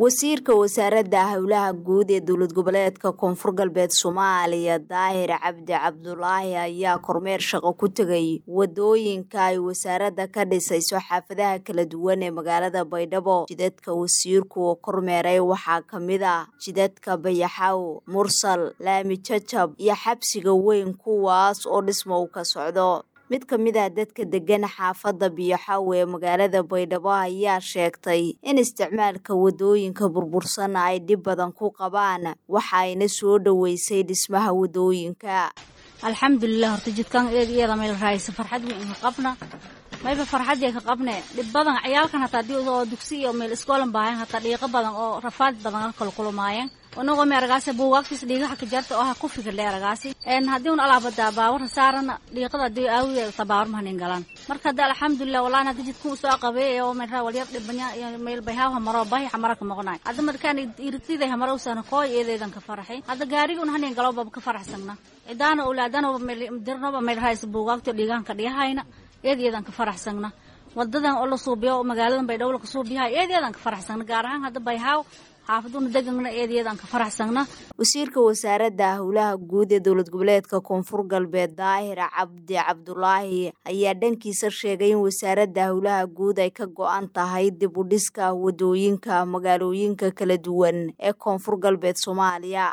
wasiirka wasaaradda howlaha guud ee dowlad goboleedka koonfur galbeed soomaaliya daahir cabdi cabdulaahi ayaa kormeer shaqo ku tegay wadooyinka ay wasaaradda ka dhisayso xaafadaha kala duwan ee magaalada baydhabo jidadka wasiirku oo kormeeray waxaa ka mid ah jidadka bayaxaw mursal laami jajab iyo xabsiga weyn kuwaas oo dhismo u ka socdo mid ka mid ah dadka degan xaafadda biyoxaw ee magaalada baydhabo ayaa sheegtay in isticmaalka wadooyinka burbursan ay dhib badan ku qabaan waxayna soo dhoweysay dhismaha wadooyinka alxamdulilah horta jidkan iyada meel raaysa farxad weyn ka qabna mayba farxadii ka qabne dhib badan ciyaalkan hataa hadii oo dugsi iyo meel iskoolan baahan hataa dhiiqo badan oo rafaad badan kala kulmaayeen inagoo meeragaasi buugaagtiis dhiigaha ka jarta oo ha ku fikir dheeragaasi een haddii un alaabada baawar saarana dhiiqada hadii aawideeda tabaawar mahanin galaan marka hadda alxamdulilah wallahi hadda jidku soo qabeey oo meel walyar dhibanya iyo meel bayhaaw maro bahi xamara ka maqnay hadda markaan irtiday hamara usana kooy eedeedan ka faraxay hadda gaarigun hanin galo bab ka faraxsagna cidaana awlaadana meel dirnoba meel raayis buugaagto dhiigahan ka dhiyahayna eedeedan ka faraxsagna wadadan oo la suubiyo magaaladan baydhabo la suubiyaha eedeedan ka faraxsagna gaar ahaan hadda bayhaaw xaafaduna degana eedayadan ka faraxsagna wasiirka wasaaradda howlaha guud ee dowlad goboleedka koonfur galbeed daahir cabdi cabdulaahi ayaa dhankiisa sheegay in wasaaradda howlaha guud ay ka go-an tahay dib u dhiska wadooyinka magaalooyinka kala duwan ee koonfur galbeed soomaaliya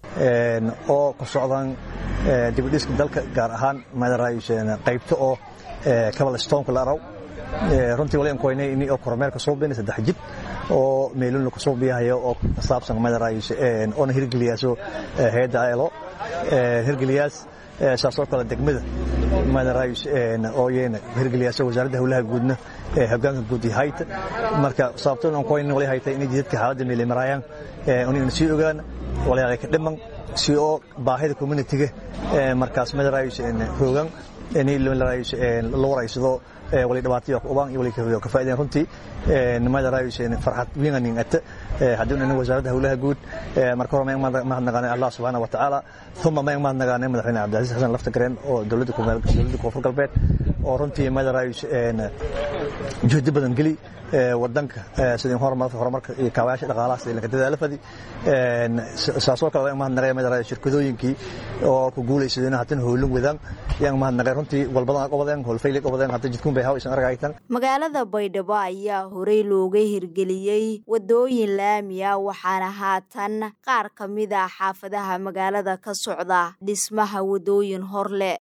oo ku socdaan dib u dhiska dalka gaar ahaan qaybta oo kabalstonka la araw runtii wali ankoynay ini oo kormeerka soo beenay saddex jid oo meelun ka soo biyahayo oo saabsan madaraayis oona hirgeliyaaso hay'adda ilo hirgeliyaas saasoo kale degmada madaraayis oo yeena hirgeliyaaso wasaaradda howlaha guudna hogaanka guud hayta marka sababtoon ankoynay wali hayta inay jidadka xaaladda meelay maraayaan inayna sii ogaan walaaqay ka dhiman si oo baahida communitiga markaas madaraayis hoogan la waraysado wali dhibaataya ku ubaan iyo wali ka faa'iideen runtii nimada raayiseen farxad wiinanin ata haddii ina wasaaradda howlaha guud marka hore ma mahadnaqaanay allah subxaana wa tacaala uma ma mahadnaqaanay madaxweyne cabdilcasiis xasan lafta gareen oo dowladda dowladda koonfur galbeed oo runtii nimada raayis juhdi badan geli wadanka sidii horumarka iyo kaabayaasha dhaqaalaha sidii laga dadaala fadi saasoo kale waan mahadnaqay madara shirkadooyinkii oo ku guulaysadeen haatan howlin wadaan yaan mahadnaqay runtii walbadan qobadeen howlfayli qobadeen hadda jidkun bay haw isan argaytan magaalada baydhabo ayaa horey looga hirgeliyey wadooyin laami ah waxaana haatan qaar ka mid ah xaafadaha magaalada ka socda dhismaha wadooyin hor leh